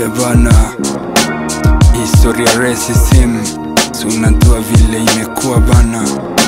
Yeah bana, historia racism, si unajua vile imekuwa bana.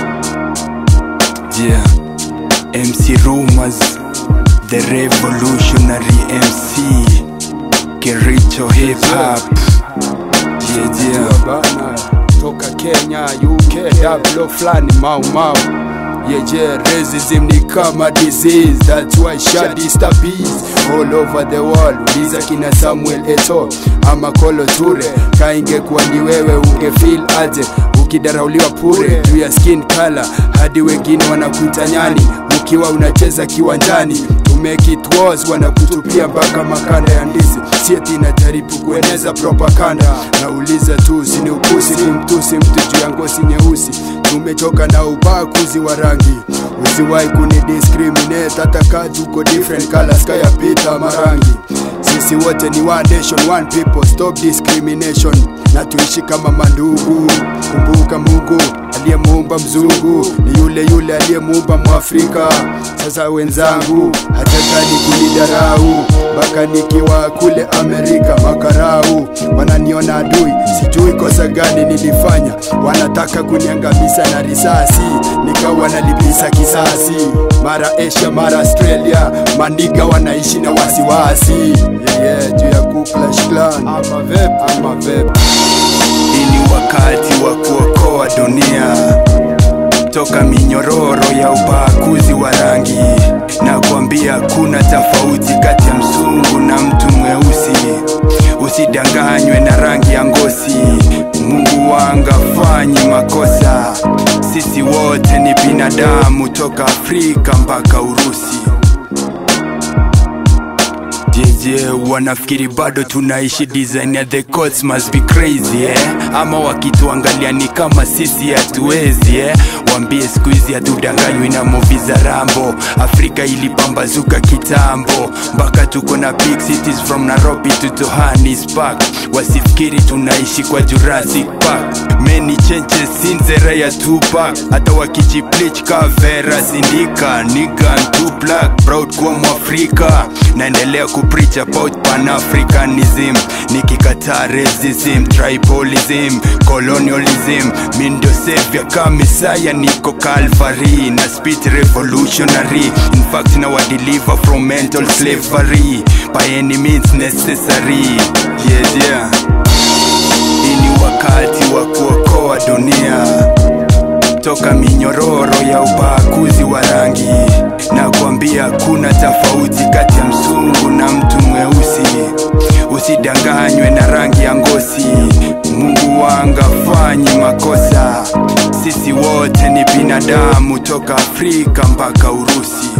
Yeah, MC Rumors, the revolutionary MC, Kericho hip hop. Yeah, yeah. bana toka Kenya, UK, dablo flani mau mau Yeah, yeah, racism ni kama disease That's why shadi stabis all over the world Uliza kina Samuel Eto ama Kolo Ture Kaingekuwa ni wewe ungefeel aje Ukidarauliwa pure juu ya skin color Hadi wengine wanakuita nyani Ukiwa unacheza kiwanjani to make it worse wanakutupia mpaka makanda ya ndizi sieti inajaribu kueneza propaganda nauliza tu sini ukusi kumtusi mtu juu ya ngozi nyeusi tumechoka na ubaguzi wa rangi usiwahi kuni discriminate hata kaa tuko different colors kaya pita marangi sisi wote ni one nation one people stop discrimination na tuishi kama mandugu kumbuka mungu aliyemuumba mzungu ni yule yule aliyemuumba mwafrika sasa wenzangu hatakani kunidarau mpaka nikiwa kule amerika makarau wananiona adui sijui kosa gani nilifanya wanataka kuniangamiza na risasi nikawa nalipisa kisasi mara asia mara australia mandiga wanaishi na wasiwasi yeah, yeah, juu ya kuklash clan ama vep ama vep Hii ni wakati wa kuokoa dunia toka minyororo ya ubaguzi wa rangi na kuambia kuna tofauti kati ya mzungu na mtu mweusi. Usidanganywe na rangi ya ngozi. Mungu wanga fanyi makosa. Sisi wote ni binadamu toka Afrika mpaka Urusi. jeje wanafikiri bado tunaishi design ya the courts must be crazy eh? ama wakituangalia ni kama sisi hatuwezi eh? wambie siku hizi hatudanganywi na movi za rambo afrika ilipambazuka kitambo mpaka tuko na big cities from nairobi to johannesburg wasifikiri tunaishi kwa jurassic park many changes since the era ya tupac hata wakijiplich kavera sindika nigan too black proud kuwa mwafrika naendelea kupreach about panafricanism nikikataa racism tribalism colonialism mindo savior kamisaya niko calvary na spit revolutionary in fact now I deliver from mental slavery by any means necessary yeah, yeah. Hii ni wakati wa kuokoa dunia toka minyororo ya ubaguzi wa rangi na kuambia kuna tofauti kati ya mzungu na mtu mweusi. Usidanganywe na rangi ya ngozi. Mungu wanga fanyi makosa. Sisi wote ni binadamu toka Afrika mpaka Urusi.